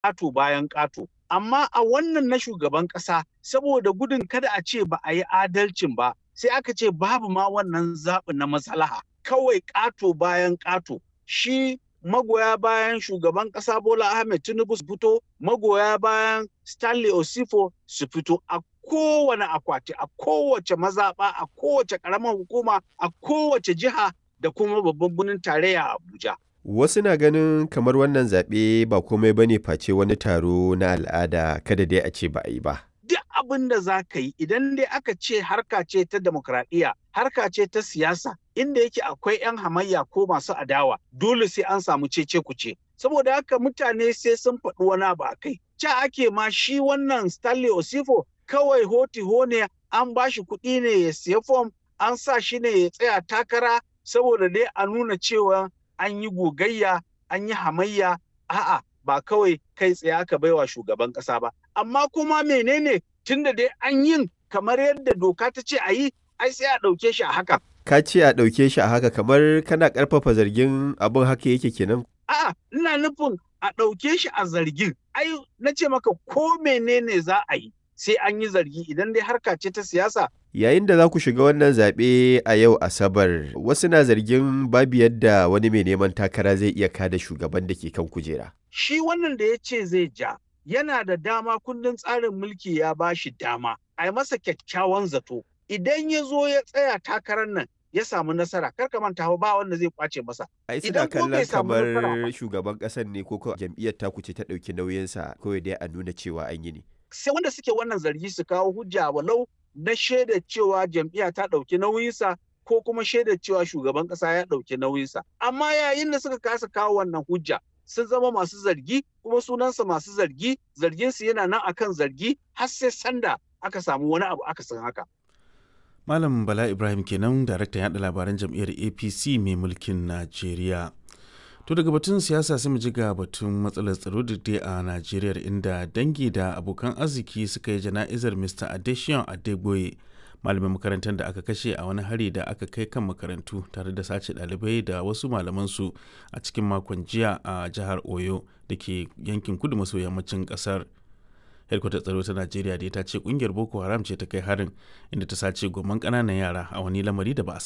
ƙato bayan ƙato. Amma a wannan na shugaban ƙasa saboda gudun kada a ce ba a yi adalcin ba sai aka ce babu ma wannan zaɓi na maslaha kawai ƙato bayan ƙato shi magoya bayan shugaban ƙasa Bola Ahmed Tinubu su fito magoya bayan Stanley Osifo su fito a kowane akwati a kowace mazaɓa a kowace ƙaramar hukuma a kowace jiha da kuma babban birnin tarayya Abuja. Wasu na ganin kamar wannan zaɓe ba komai bane face wani taro na al'ada kada dai a ce ba a yi ba. Duk abin da za ka yi idan dai aka ce harka ce ta demokradiyya, harka ce ta siyasa, inda yake akwai 'yan hamayya ko masu adawa, dole sai an samu cece kuce. Saboda haka mutane sai sun faɗi wani abu a kai. Ca ake ma shi wannan Stanley Osifo kawai hoti ne an ba shi kuɗi ne ya siya fom, an sa shi ne ya tsaya takara saboda dai a nuna cewa an yi gogayya an yi hamayya a'a ba kawai kai tsaye aka baiwa shugaban kasa ba amma kuma menene tunda dai an yin kamar yadda doka ta ce a yi ai sai a ɗauke shi a haka Ka ce a ɗauke shi a haka kamar kana ƙarfafa zargin abin haka yake kenan? a'a ina nufin a ɗauke shi a zargin ai na ce maka ko menene za a yi sai an yi zargi idan dai harka ce ta siyasa Yayin da za ku shiga wannan zaɓe a yau Asabar, wasu na zargin babu yadda wani mai neman takara zai iya kada shugaban da ke kan kujera. shi wannan da ya ce zai ja yana da dama kundin tsarin mulki ya ba shi dama a yi masa kyakkyawan zato idan ya zo ya tsaya takarar nan ya samu nasara kar ka manta ba wanda zai kwace masa Ai suna Idan ko bai kallon samu kamar nasara ba. shugaban ƙasar ne ko ko jam'iyyar taku ce ta ɗauki nauyinsa kawai dai a nuna cewa an yi ne. sai wanda suke wannan zargi su kawo hujja walau na shaida cewa jam'iyya ta ɗauki nauyinsa ko kuma shaida cewa shugaban ƙasa ya ɗauki nauyinsa amma yayin da suka kasa kawo wannan hujja sun zama masu zargi kuma sunansa masu zargi zarginsu yana nan akan zargi har sai sanda aka samu wani abu aka san haka Malam Bala Ibrahim kenan daraktan yaɗa labaran jam'iyyar APC mai mulkin Najeriya. To daga batun siyasa sai mu ji ga batun matsalar tsaro da dai a Najeriya inda dangi da abokan arziki suka yi jana'izar Mr. Adesion Adegboye malamin makarantar da aka kashe a wani hari da aka kai kan makarantu tare da sace ɗalibai da wasu malamansu a cikin makon jiya a jihar Oyo da ke yankin kudu maso yammacin ƙasar. Hedkwatar tsaro ta Najeriya da ta ce kungiyar Boko Haram ce ta kai harin inda ta sace goman ƙananan yara a wani lamari da ba a